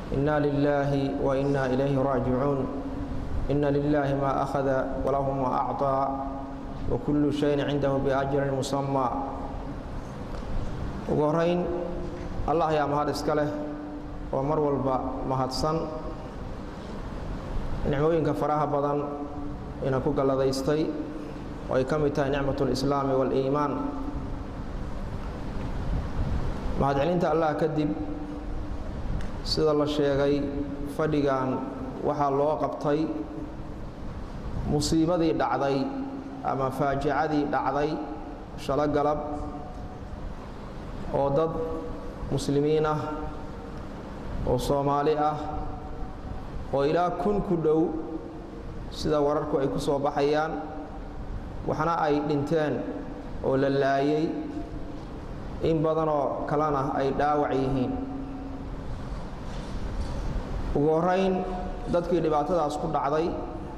إنا لله وإنا إليه راجعون إن لله ما أخذ وله ما أعطى وكل شيء عنده بأجر مسمى ugu horeyn allah yaa mahad iska leh oo mar walba mahadsan nicmooyinka faraha badan ina ku galladaystay oo ay ka mid tahay nicmat اlislaami waاliimaan mahadcelinta allah kadib sida la sheegay fadhigan waxaa loo qabtay musiibadii dhacday ama faajicadii dhacday shalo galab oo dad muslimiin ah oo soomaali ah oo ilaa kun ku dhow sida wararku ay ku soo baxayaan waxna ay dhinteen oo la laayay in badanoo kalena ay dhaawac yihiin ugu horeyn dadkii dhibaatadaas ku dhacday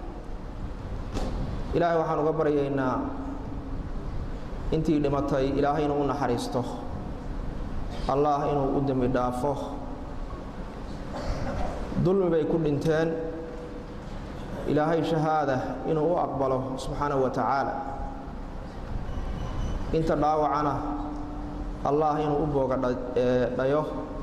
ilaahay waxaan uga baryaynaa intii dhimatay ilaahay inuu u naxariisto allah inuu u dembi dhaafo dulmi bay ku dhinteen ilaahay shahaada inuu u aqbalo subxaanahu wa tacaala inta dhaawacana allah inuu u booga dhayo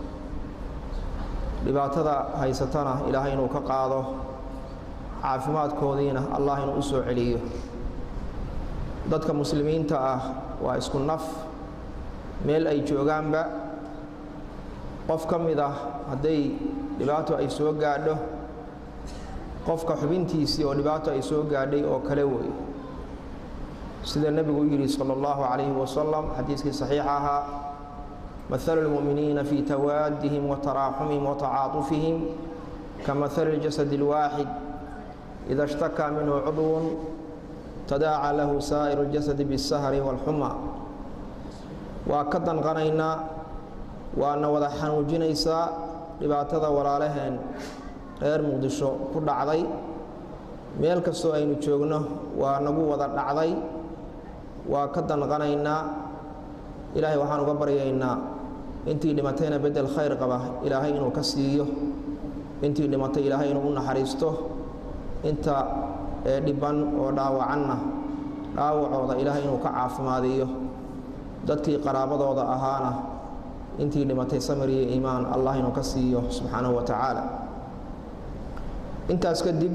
dhibaatada haysatana ilaahay inuu ka qaado caafimaadkoodiina allah inuu u soo celiyo dadka muslimiinta ah waa isku naf meel ay joogaanba qof ka mid ah hadday dhibaato ay soo gaadho qofka xubintiisii oo dhibaato ay soo gaadhay oo kale wey sida nebigu u yidhi salى اllahu calayhi wasalam xadiiskii saxiixa ahaa mahalu اlmu'miniina fii tawaadihim wataraaxumihim watacaatufihim kamahali اljasad اlwaaxid ida اshtakaa minhu cudwun tadaaca lahu saa'iru اljasadi biاsahri wاlxuma waa ka danqanaynaa waana wada xanuujinaysaa dhibaatada walaalaheen reer muqdisho ku dhacday meel kastoo aynu joogno waa nagu wada dhacday waa ka danqanaynaa ilaahay waxaan uga baryaynaa intii dhimatayna bedel khayr qaba ilaahay inuu ka siiyo intii dhimatay ilaahay inuu u naxariisto inta ee dhibban oo dhaawacanna dhaawacooda ilaahay inuu ka caafimaadiyo dadkii qaraabadooda ahaana intii dhimatay samir iyo iimaan allah inuu ka siiyo subxaanahu wa tacaala intaas kadib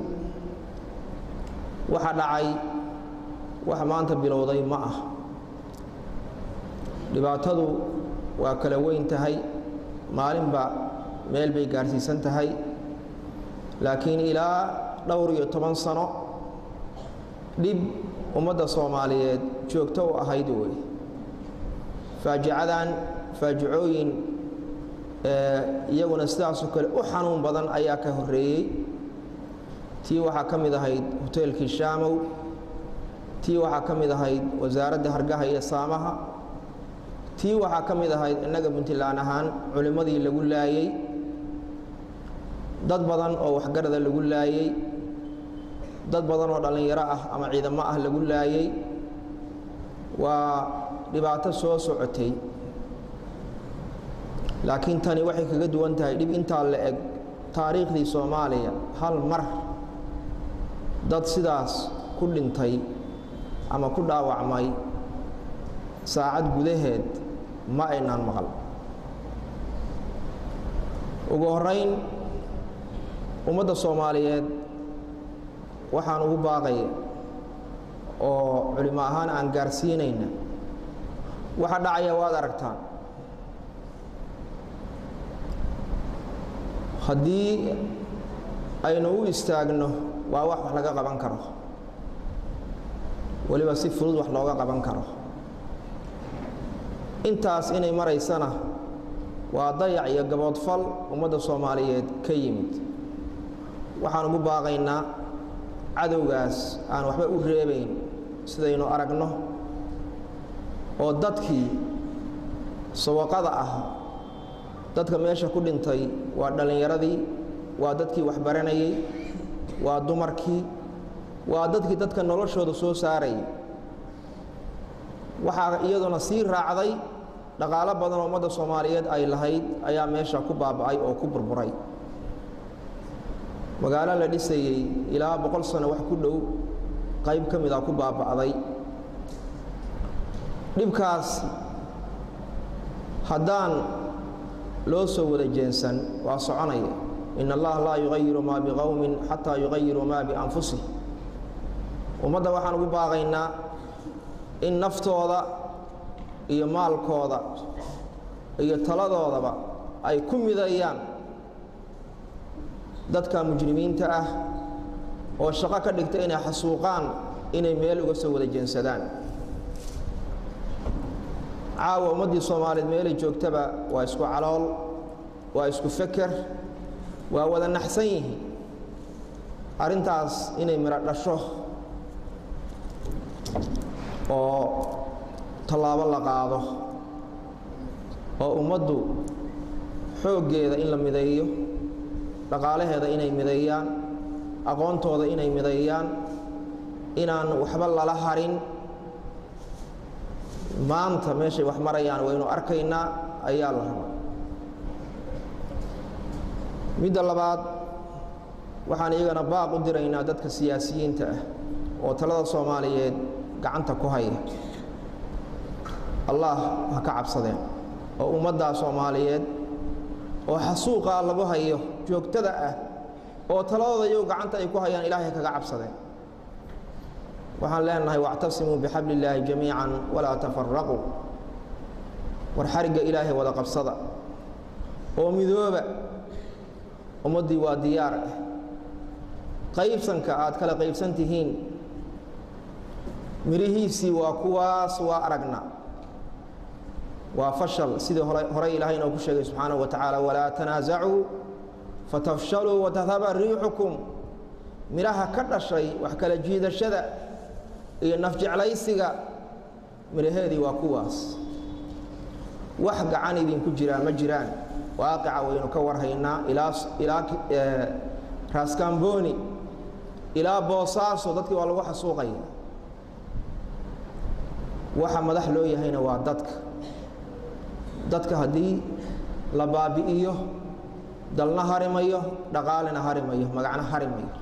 waxa dhacay wax maanta bilowday ma ah dhibaatadu waa kala weyn tahay maalinba meel bay gaarsiisan tahay laakiin ilaa dhowr iyo toban sano dhib ummadda soomaaliyeed joogto u ahayd wey faajicadan faajicooyin iyaguna sidaasoo kale u xanuun badan ayaa ka horeeyey tii waxaa ka mid ahayd hoteelkii shaamow tii waxaa ka mid ahayd wasaaradda hargaha iyo saamaha tii waxaa ka mid ahayd innaga puntland ahaan culimmadii lagu laayey dad badan oo waxgarada lagu laayey dad badan oo dhallinyaro ah ama ciidamo ah lagu laayey waa dhibaato soo socotay laakiin tani waxay kaga duwan tahay dhib intaa la eg taariikhdii soomaaliya hal mar dad sidaas ku dhintay ama ku dhaawacmay saacad gudaheed ma aynaan maqal ugu horeyn ummadda soomaaliyeed waxaan ugu baaqaya oo culimo ahaan aan gaarsiinayna waxa dhacaya waad aragtaan haddii aynu u istaagno waa wax wax laga qaban karo weliba si fudud wax looga qaban karo intaas inay maraysana waa dayac iyo gaboodfal ummadda soomaaliyeed ka yimid waxaan ugu baaqaynaa cadowgaas aan waxba u reebayn sidaynu aragno oo dadkii sawaqada ah dadka meesha ku dhintay waa dhallinyaradii waa dadkii waxbaranayey waa dumarkii waa dadkii dadka noloshooda soo saarayay waxaa iyaduna sii raacday dhaqaalo badan oo ummadda soomaaliyeed ay lahayd ayaa meesha ku baaba'ay oo ku burburay magaalo la dhisayey ilaa boqol sano wax ku dhow qayb ka mid a ku baaba'day dhibkaas haddaan loo soo wada jeensan waa soconaya in allaha laa yugayiru maa biqowmin xataa yugayiru maa bianfusih ummadda waxaan ugu baaqaynaa in naftooda iyo maalkooda iyo taladoodaba ay ku midayaan dadka mujrimiinta ah oo shaqo ka dhigta inay xasuuqaan inay meel uga soo wada jeensadaan caawa ummaddii soomaaliyeed meelay joogtaba waa isku calool waa isku feker waa wada naxsan yihiin arrintaas inay midho dhasho oo tallaabo la qaado oo ummaddu xooggeeda in la mideeyo dhaqaalaheeda inay mideeyaan aqoontooda inay mideeyaan inaan waxba lala harin maanta meeshay wax marayaan waynu arkaynaa ayaa la rabaa midda labaad waxaan iyagana baaq u diraynaa dadka siyaasiyiinta ah oo talada soomaaliyeed gacanta ku haya allah ha ka cabsadeen oo ummaddaa soomaaliyeed oo xasuuqaa lagu hayo joogtada ah oo taladooda iyagu gacanta ay ku hayaan ilaahay kaga cabsadeen waxaan leenahay wactasimuu bixabli illaahi jamiican walaa tafaraquu war xarigga ilaahay wada qabsada oo midooba ummaddii waa diyaar ah qaybsanka aad kala qaybsan tihiin midhihiisii waa kuwaas waa aragna waa fashal sidii horey ilaahay inoo ku sheegay subxaanahu wa tacaala walaa tanaasacuu fatafshaluu watadhaba riixukum midhaha ka dhashay wax kala jiidashada iyo nafjeclaysiga midhaheedii waa kuwaas wax gacan idinku jiraan ma jiraan waaqica waynu ka warhaynaa ilaa ilaa raaskamboni ilaa boosaaso dadkii waa lagu xasuuqaya waxa madax loo yahayna waa dadka dadka haddii la baabi'iyo dalna harimayo dhaqaalina harimayo magacna harimayo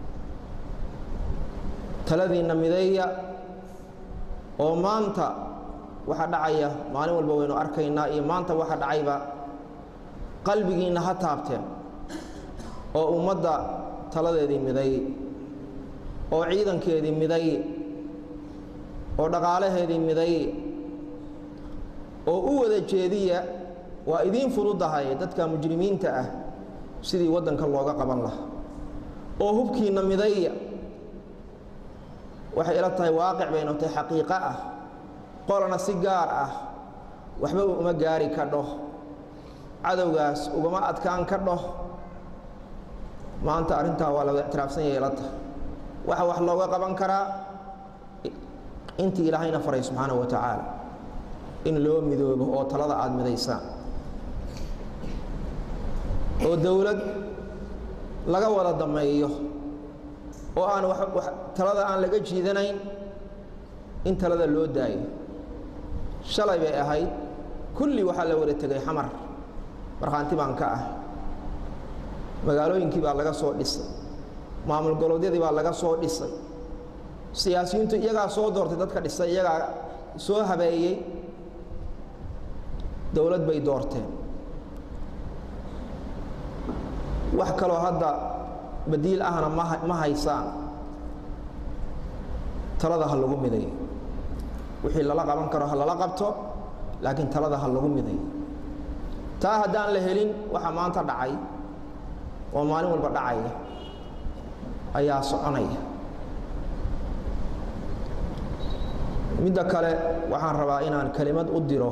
taladiinna mideeya oo maanta waxa dhacaya maalin walba waynu arkaynaa iyo maanta waxa dhacayba qalbigiinna ha taabteen oo ummadda taladeedii miday oo ciidankeedii miday oo dhaqaalaheedii miday oo u wada jeediya waa idiin fududahay dadka mujrimiinta ah sidii waddanka looga qaban lahaa oo hubkiinna midaya waxay ila tahay waaqic bay notay xaqiiqo ah qolana si gaar ah waxba uma gaari kadho cadowgaas ugama adkaan kadho maanta arrintaa waa laga ictiraafsan yahay ila tahay waxa wax looga qaban karaa intii ilaahayna faray subxaanahu wa tacaala in loo midoobo oo talada aada midaysaan oo dowlad laga wada dameeyo oo aan talada aan laga jiidanayn in talada loo daayo shalay bay ahayd kulli waxaa la wada tegay xamar markhaanti baan ka ah magaalooyinkii baa laga soo dhisay maamul golodyadii baa laga soo dhisay siyaasiyiintu iyagaa soo doortay dadka dhisay iyagaa soo habeeyey dowlad bay doorteen wax kaloo hadda badiil ahna ma ma haysaan talada ha lagu midayo wixii lala qaban karo ha lala qabto laakiin talada ha lagu midayo taa haddaan la helin waxaa maanta dhacay oo maalin walba dhacaya ayaa soconaya midda kale waxaan rabaa inaan kelimad u diro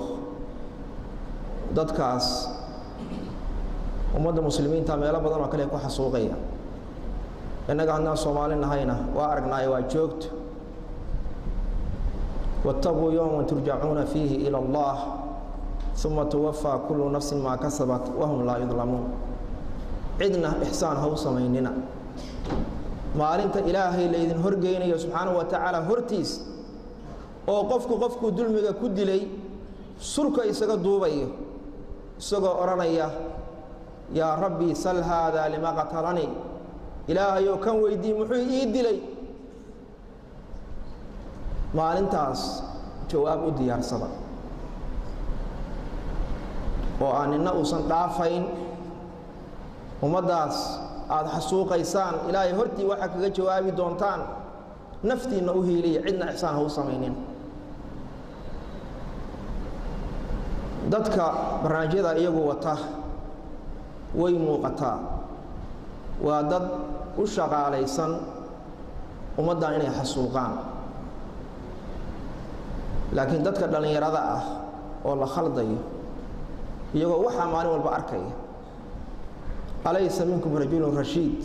dadkaas ummadda muslimiinta meelo badan oo kale ku xasuuqaya innaga haddaan soomaali nahayna waa aragnaayo waa joogto waataquu yowman turjacuuna fiihi ila allah uma tuwafaa kullu nafsin maa kasabat wahum laa yudlamuun cidna ixsaan ha u samaynina maalinta ilaahay laydin horgeynayo subxaanahu wa tacaala hortiis oo qofku qofkuu dulmiga ku dilay surka isaga duubayo isagoo odhanaya yaa rabbii sal haadaa lima qatalanii ilaahayoo kan weydii muxuu ii dilay maalintaas jawaab u diyaarsada oo aan nina uusan dhaafayn ummaddaas aada xasuuqaysaan ilaahay hortii waxaa kaga jawaabi doontaan naftiinna u hiiliya cidna ixsaan ha u samaynin dadka barnaamijyada iyagu wata way muuqataa waa dad u shaqaalaysan ummaddan inay xasuuqaan laakiin dadka dhallinyarada ah oo la khaldayo iyagoo waxaa maalin walba arkaya alaysa minkum rajulun rashiid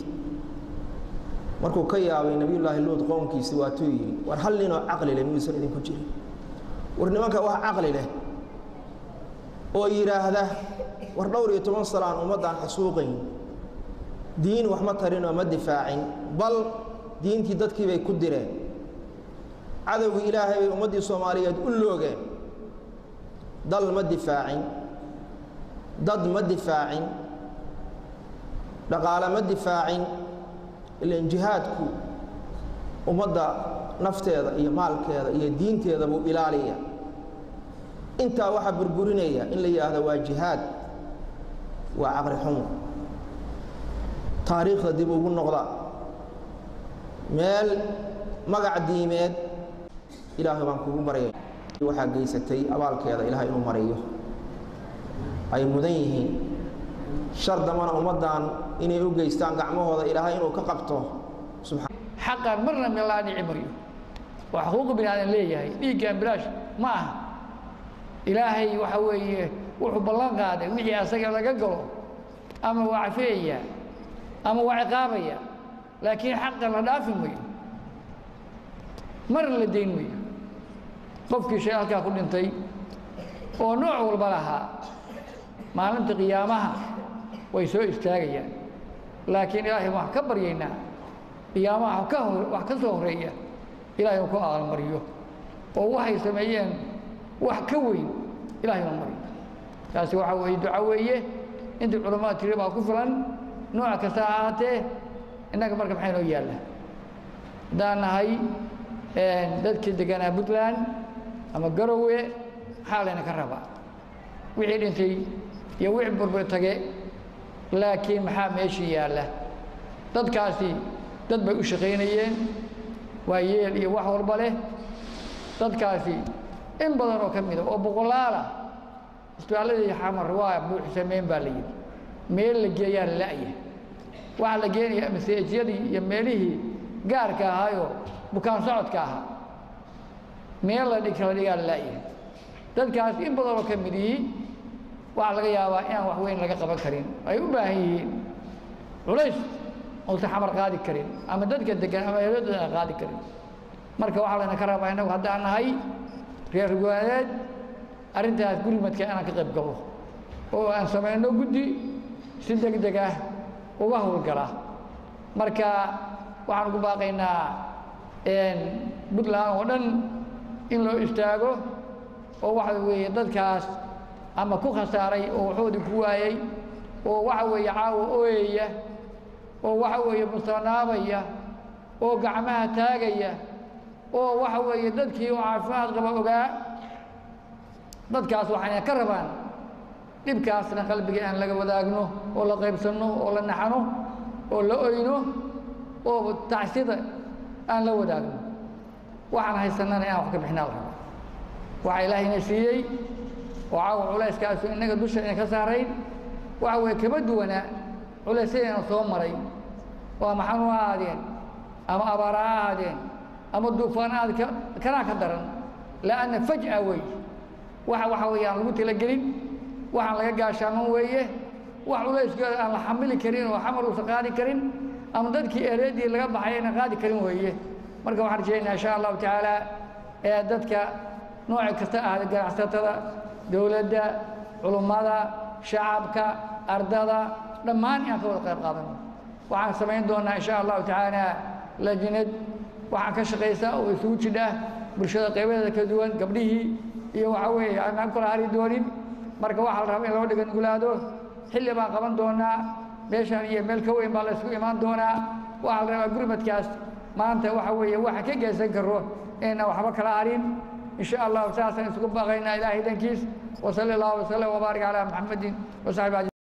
markuu ka yaabay nebiyullaahi luud qoomkiisi waatuu yidhi war hal ninoo caqli leh miyuusan idinku jirin war nimanka wax caqli leh oo yidhaahda war dhowr iyo toban salaan ummaddaan xasuuqayn diin wax ma tarinoo ma difaacin bal diintii dadkii bay ku direen cadowgii ilaahay bay ummaddii soomaaliyeed u loogeen dal ma difaacin dad ma difaacin dhaqaale ma difaacin ilan jihaadku ummadda nafteeda iyo maalkeeda iyo diinteeda buu ilaaliya intaa waxaa burburinaya in la yidhaahdo waa jihaad waa caqri xumo taariikhda dib ugu noqda meel magac diimeed ilaahay baan kugu baryay waxaa geysatay abaalkeeda ilaahay inuu mariyo ay mudan yihiin shar dambana ummaddan inay u geystaan gacmahooda ilaahay inuu ka qabto xaqan marna meelaa dhici maryo waa xuquuqu bini aadan leeyahay dhiiggan bilaash ma aha ilaahay waxa weeye wuxuu ballan qaaday wixii asaga laga galo ama waa cafeeya ama waa ciqaabaya laakiin xaqa la dhaafi mayo marna la dayn mayo qofkii shay halkaa ku dhintay oo nooc walba lahaa maalinta qiyaamaha way soo istaagayaan laakiin ilaahay waan ka baryaynaa qiyaamaha ka hor wax ka soo horeeya ilaahay uu ku aalmariyo oo waxay sameeyeen wax ka weyn ilahay ma mariyo taasi waxaa weeye duco weeye intii culammada tiri baa ku filan nooc kasta ha ahaatee innaga marka maxay noo yaalla haddaan nahay dadkii deganaa puntland ama garowe maxaa layna ka rabaa wixii dhintay iyo wixii burbur tage laakiin maxaa meeshii yaalla dadkaasi dad bay u shaqaynayeen waa yeel iyo wax walba leh dadkaasi in badan oo ka mida oo boqolaala isbitaalladii xamar waa buuxsameen baa la yidhi meel la geeyaa la la'ya waxaa la geenaya maseejyadii iyo meelihii gaarka ahaayoo bukaan socodka ahaa meel la dhig kala dhigaa la la'ya dadkaas in badan oo ka mid yihi waxaa laga yaabaa inaan wax weyn laga qaban karin ay u baahan yihiin culays uusan xamar qaadi karin ama dadka degan ama eladooda aan qaadi karin marka waxaa layna ka rabaa innagu haddaan nahay reer goaadeed arrintaas gurimadka inaan ka qayb galo oo aan samayno guddi si deg deg ah uga howlgala marka waxaan ugu baaqaynaa puntland oo dhan in loo istaago oo waxa weeye dadkaas ama ku khasaaray oo waxoodii ku waayey oo waxa weeye caawa ooyaya oo waxa weeye mustanaabaya oo gacmaha taagaya oo waxa weeye dadkii oo caafimaad qaba ogaa dadkaas waxayna ka rabaan dhibkaasna qalbiga aan laga wadaagno oo la qaybsanno oo la naxano oo la oyno oo tacsida aan la wadaagno waxaan haysanana inaan wax ka bixinaa la rabaa waxaa ilaahayna siiyey oo caawa culayskaasu innaga dusha ina ka saarayn waxa weeye kama duwanaa culaysyadayna soo maray oo ama xanuun ha ahaadeen ama abaara ha ahaadeen ama duufaan aad kanaa ka daran la'anna faj'a wey waxa waxa weeye aan lagu talagelin waxaan laga gaashaaman weeye wax culayskooda aan la xamili karin oo xamar uusan qaadi karin ama dadkii ereedii laga baxay ayna qaadi karin weeye marka waxaan rajaynaa insha allahu tacaala ee dadka nooci kasta ahda ganacsatada dowladda culummada shacabka ardada dhammaan inaan ka wada qayb qaadano waxaan samayn doonaa insha allahu tacaala lajnad waxaan ka shaqaysaa oo isugu jidha bulshada qaybadeeda kala duwan gabdhihii iyo waxa weeye aanaan kala hari doonin marka waxaa la rabaa in loo dhigan gulaado xilli baan qaban doonaa meeshaan iyo meel ka weyn baa la isugu imaan doonaa waxaa la rabaa gurmadkaas maanta waxa weeye waxa ka geysan karo inayna waxba kala harin in sha allahu saasaan isugu baaqaynaa ilaahay dankiis wasali allahu wasalam wabaarik calaa maxamedin wasaxbi